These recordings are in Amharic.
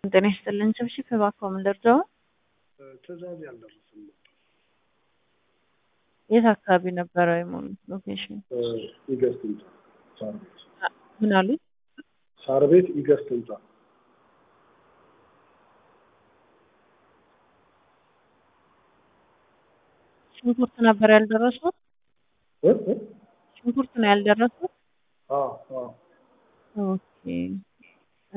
ጤና ይስጥልን ችብችብ እባክዎ ምን ልርዳዎ? ትዕዛዝ ያልደረሰን ነበር። የት አካባቢ ነበረ የሞሉት ሎኬሽን? ኢገስት ህንጻ ሳር ቤት ምን አሉኝ? ሳር ቤት ኢገስት ህንጻ ሽንኩርት ነበር ያልደረሱት? እ እ ሽንኩርት ነው ያልደረሱት? አዎ አዎ ኦኬ እ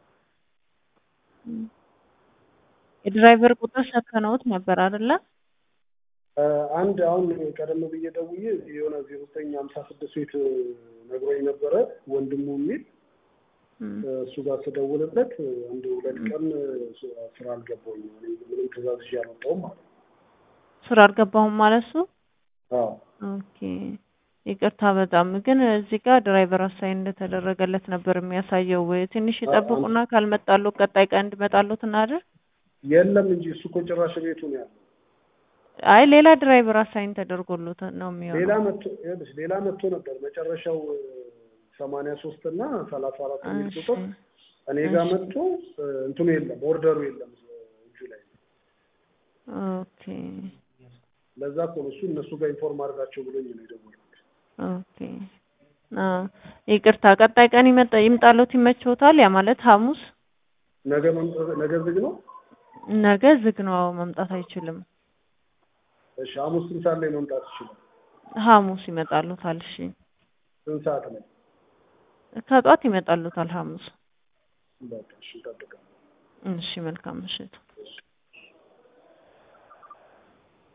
የድራይቨር ቁጥር ሰከነውት ነበር አይደለ? አንድ አሁን ቀደም ብዬ ደውዬ የሆነ ዜሮ ዘጠኝ ሀምሳ ስድስት ቤት ነግሮኝ ነበረ ወንድሙ የሚል እሱ ጋር ስደውልለት አንድ ሁለት ቀን ስራ አልገባሁኝም እኔ ምንም ትዕዛዝ ይዤ አልወጣሁም ማለት ነው። ስራ አልገባሁም ማለት እሱ? አዎ ኦኬ ይቅርታ በጣም ግን እዚህ ጋር ድራይቨር አሳይን እንደተደረገለት ነበር የሚያሳየው። ትንሽ ይጠብቁና ካልመጣሉ ቀጣይ ቀን እንዲመጣሉት እናድር። የለም እንጂ እሱ እኮ ጭራሽ ቤቱ ነው ያለው። አይ ሌላ ድራይቨር አሳይን ተደርጎሎት ነው ሌላ የሚሆነው። መጥቶ ይኸውልሽ ሌላ መጥቶ ነበር መጨረሻው ሰማንያ ሶስት እና ሰላሳ አራት የሚል እሺ ቁጥር እኔ ጋር እሺ መጥቶ እንትኑ የለም ኦርደሩ የለም እጁ ላይ ኦኬ ለዛ እኮ ነው እሱ እነሱ ጋር ኢንፎርም አድርጋቸው ብሎኝ ነው የደወልኩት። ኦኬ አዎ ይቅርታ ቀጣይ ቀን ይመጣ ይምጣሎት ይመችዎታል? ያ ማለት ሐሙስ ነገ መምጣት ነገ ዝግ ነው። ነገ ዝግ ነው። አዎ መምጣት አይችልም። እሺ ሐሙስ ስንት ሰዓት ላይ መምጣት ይችላል? ሐሙስ ይመጣሉታል። እሺ ስንት ሰዓት ላይ? ከጧት ይመጣሉታል ሐሙስ። በቃ እሺ እጠብቃለሁ። እሺ መልካም ምሽት።